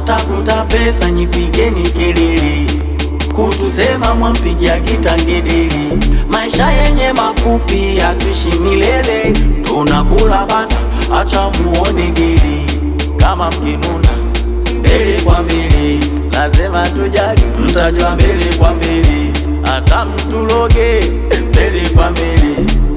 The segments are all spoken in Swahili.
Tunatafuta pesa, nyipigeni kelele, kutusema mwampigia kitangedeli. Maisha yenye mafupi, hatuishi milele, tunakula bata, acha muone geli. Kama mkinuna mbele kwa mbele, lazima tujali, mtajua mbele kwa mbele, hata mtuloge mbele kwa mbele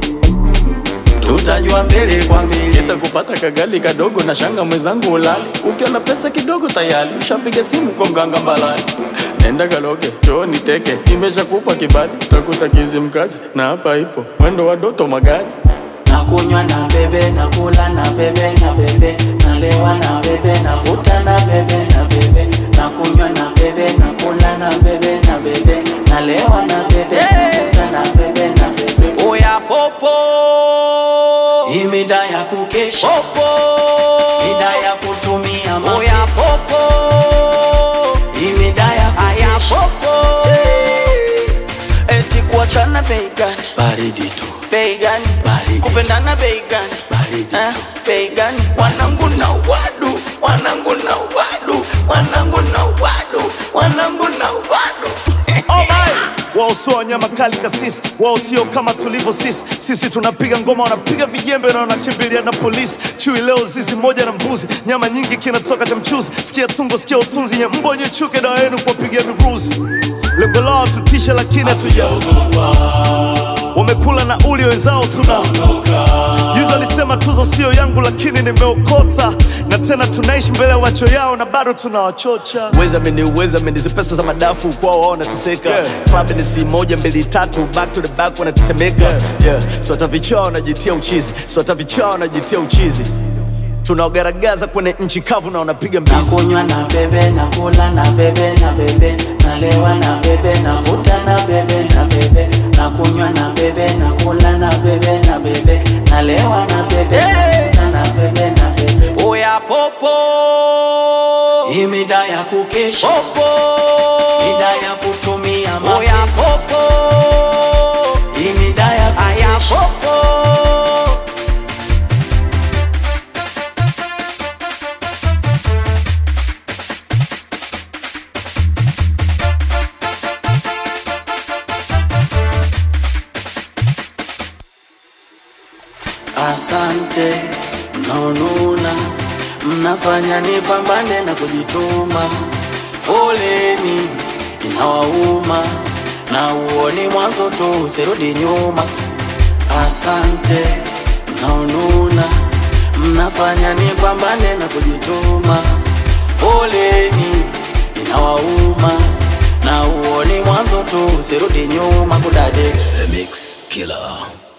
tutajua mbele kwa mbele. Kesa kupata kagali kadogo na shanga mwenzangu ulali, ukiona pesa kidogo tayari ushapiga simu kwa mganga mbalani. Nenda kaloge chooni teke, nimeshakupa kibali, utakuta kizi mkazi na hapa ipo mwendo wa doto magari Nakunywa na bebe, nakula na bebe, na bebe, nalewa na bebe, navuta na bebe, na bebe, nakunywa na bebe, nakula na bebe, na bebe, nalewa na bebe, navuta na bebe, na bebe. Oya popo, hii mida ya kukesha popo, mida ya kutumia mapesa. Oya popo, hii mida ya kukesha popo, eti kuachana bei gani? baridi tu bei gani? Baridi. kupendana bei gani? Baridi Eh, tu. bei gani? wanangu na wadu wanangu na wadu wanangu na wadu wanangu na wadu wao sio wanyama kali kasisi, wao sio kama tulivyo sisi. Sisi tunapiga ngoma, wanapiga vijembe na wanakimbilia na polisi. Chui leo zizi moja na mbuzi, nyama nyingi kinatoka cha mchuzi. Sikia tungo, sikia utunzi, nye mbo nye chuke, dawa yenu kuwapigia miruzi. Lengo lao tutishe, lakini hatujaogopa. Wamekula na uli wenzao tuna Juzi alisema tuzo sio yangu, lakini nimeokota, na tena tunaishi mbele ya macho yao na bado tunawachocha. Weza meni uweza meni hizi pesa za madafu kwao wao wanateseka. Club ni si moja mbili tatu, back to the back wanatetemeka. Yeah. So hata vichaa wanajitia uchizi, so hata vichaa wanajitia uchizi. Tunaogaragaza kwenye nchi kavu na wanapiga mbizi. nakunywa na bebe nakula na bebe na bebe nalewa na bebe navuta na bebe na bebe nakunywa na bebe nakula na bebe na bebe nalewa na bebe navuta na bebe na bebe oya popo hii mida ya kukesha popo mida ya kutumia mapesa oya popo hii mida ya kukesha popo Asante mnaonuna, mnafanya nipambane na kujituma. Poleni inawauma, na uoni mwanzo tu, usirudi nyuma. Asante mnaonuna, mnafanya nipambane na kujituma. Poleni inawauma, na uoni mwanzo tu, usirudi nyuma kudade The Mix Killer